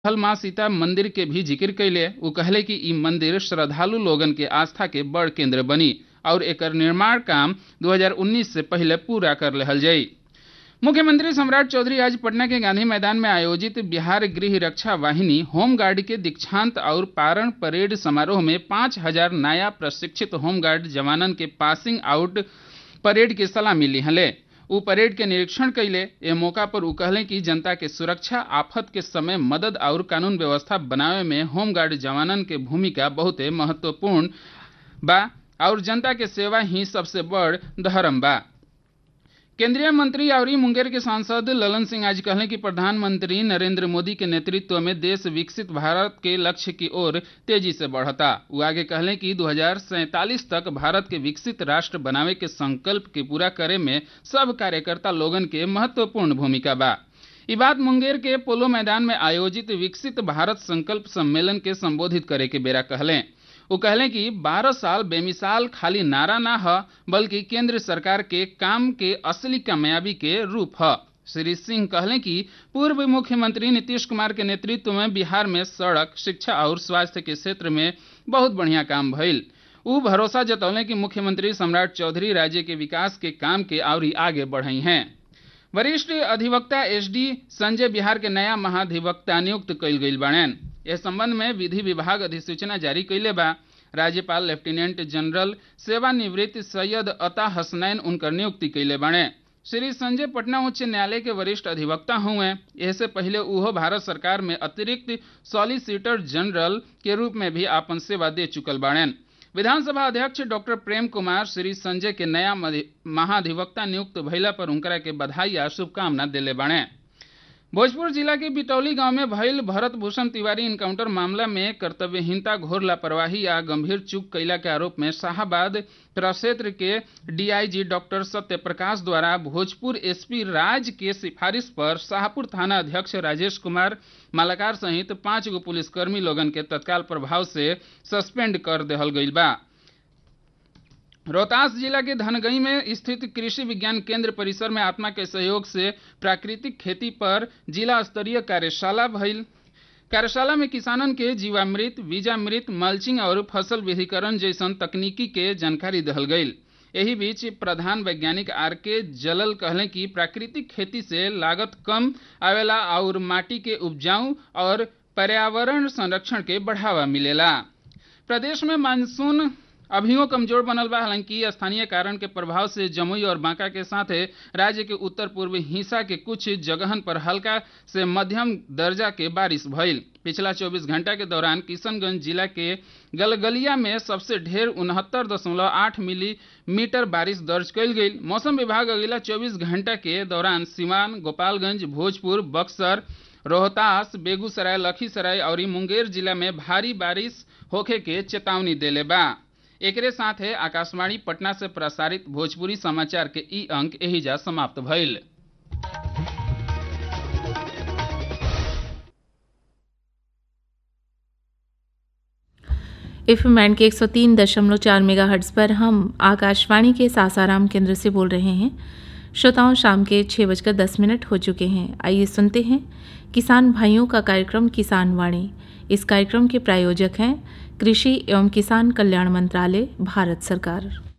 हल माँ सीता मंदिर के भी जिक्र कैले उ कहले कि ई मंदिर श्रद्धालु लोगन के आस्था के बड़ केंद्र बनी और एकर निर्माण काम 2019 से पहले पूरा कर लेहल जाई मुख्यमंत्री सम्राट चौधरी आज पटना के गांधी मैदान में आयोजित बिहार गृह रक्षा वाहिनी होमगार्ड के दीक्षांत और पारण परेड समारोह में पाँच हजार नया प्रशिक्षित होमगार्ड जवानन के पासिंग आउट परेड के सलामी लिहले उ परेड के निरीक्षण कैले ए मौका पर उ कहले कि जनता के सुरक्षा आफत के समय मदद और कानून व्यवस्था बनावे में होमगार्ड जवानन के भूमिका बहुते महत्वपूर्ण बा और जनता के सेवा ही सबसे बड़ धर्म बा केंद्रीय मंत्री और मुंगेर के सांसद ललन सिंह आज कहले कि प्रधानमंत्री नरेंद्र मोदी के नेतृत्व में देश विकसित भारत के लक्ष्य की ओर तेजी से बढ़ता वो आगे कहले कि दो तक भारत के विकसित राष्ट्र बनावे के संकल्प के पूरा करे में सब कार्यकर्ता लोगन के महत्वपूर्ण भूमिका बा ई बात मुंगेर के पोलो मैदान में आयोजित विकसित भारत संकल्प सम्मेलन के संबोधित करे के बेरा कहले वो कहले कि 12 साल बेमिसाल खाली नारा ना ह बल्कि केंद्र सरकार के काम के असली कामयाबी के रूप ह श्री सिंह कहले कि पूर्व मुख्यमंत्री नीतीश कुमार के नेतृत्व में बिहार में सड़क शिक्षा और स्वास्थ्य के क्षेत्र में बहुत बढ़िया काम भइल उ भरोसा जतौले कि मुख्यमंत्री सम्राट चौधरी राज्य के विकास के काम के और आगे बढ़ई हैं वरिष्ठ अधिवक्ता एस डी संजय बिहार के नया महाधिवक्ता नियुक्त कइल गइल बाड़ेन इस संबंध में विधि विभाग अधिसूचना जारी कैले बा राज्यपाल लेफ्टिनेंट जनरल सेवानिवृत्त सैयद अता हसनैन उनकर नियुक्ति कैले बाड़े श्री संजय पटना उच्च न्यायालय के वरिष्ठ अधिवक्ता हुए इससे पहले उहो भारत सरकार में अतिरिक्त सॉलिसिटर जनरल के रूप में भी आपन सेवा दे चुकल बाड़ेन विधानसभा अध्यक्ष डॉक्टर प्रेम कुमार श्री संजय के नया महाधिवक्ता नियुक्त भइला पर उनकरा के बधाई आ शुभकामना दिले बाड़े भोजपुर जिला के बिटौली गांव में भइल भरत भूषण तिवारी इनकाउंटर मामला में कर्तव्यहीनता घोर लापरवाही या गंभीर चूक कैला के आरोप में शाहबाद प्रक्षेत्र के डीआईजी डॉक्टर सत्य प्रकाश द्वारा भोजपुर एसपी राज के सिफारिश पर शाहपुर थाना अध्यक्ष राजेश कुमार मालाकार सहित पांच गो पुलिसकर्मी लोगन के तत्काल प्रभाव से सस्पेंड कर देहल गईल बा रोहतास जिला के धनगई में स्थित कृषि विज्ञान केंद्र परिसर में आत्मा के सहयोग से प्राकृतिक खेती पर जिला स्तरीय कार्यशाला भइल कार्यशाला में किसानन के जीवामृत बीजामृत मल्चिंग और फसल विधिकरण जैसन तकनीकी के जानकारी दहल गईल एही बीच प्रधान वैज्ञानिक आर के जलल कहले कि प्राकृतिक खेती से लागत कम आवेला और माटी के उपजाऊ और पर्यावरण संरक्षण के बढ़ावा मिलेला प्रदेश में मानसून अभियो कमजोर बनल बा हालांकि स्थानीय कारण के प्रभाव से जमुई और बांका के साथ राज्य के उत्तर पूर्वी हिस्सा के कुछ जगहन पर हल्का से मध्यम दर्जा के बारिश भइल पिछला 24 घंटा के दौरान किशनगंज जिला के गलगलिया में सबसे ढेर उनहत्तर दशमलव आठ मिलीमीटर बारिश दर्ज कयल गई मौसम विभाग अगला 24 घंटा के दौरान सिवान गोपालगंज भोजपुर बक्सर रोहतास बेगूसराय लखीसराय और मुंगेर जिला में भारी बारिश होखे के चेतावनी देले बा एकरे साथ है आकाशवाणी पटना से प्रसारित भोजपुरी समाचार के ई अंक एहिजा समाप्त भइल एफ एम के 103.4 मेगाहर्ट्ज़ पर हम आकाशवाणी के सासाराम केंद्र से बोल रहे हैं श्रोताओं शाम के छः बजकर दस मिनट हो चुके हैं आइए सुनते हैं किसान भाइयों का कार्यक्रम किसान वाणी इस कार्यक्रम के प्रायोजक हैं कृषि एवं किसान कल्याण मंत्रालय भारत सरकार